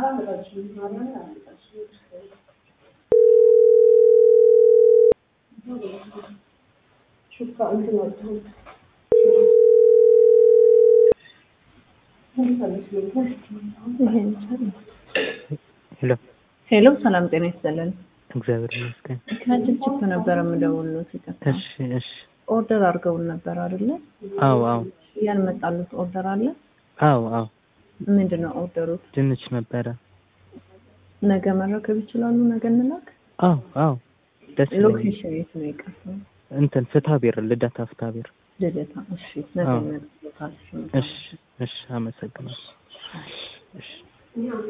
ሄሎ ሄሎ ሰላም ጤና ይስጥልን። እግዚአብሔር ይመስገን። ከጅጅግ ነበረ የምደውልሎት ይቅርታ። እሺ እሺ። ኦርደር አድርገውን ነበር አይደለ? አዎ አዎ ያልመጣሉት ኦርደር አለ? አዎ አዎ ምንድን ነው ኦርደሩት? ድንች ነበረ። ነገ መረከብ ይችላሉ? ነገ እንላክ። አዎ አዎ ደስ ይለኛል። ሎኬሽን የት ነው የቀረው? እንትን ፍትሐብሔር ልደታ ፍትሐብሔር። ልደታ። እሺ ነገ አዎ። ይመጣሉታል። እሺ እሺ። አመሰግናለሁ። እሺ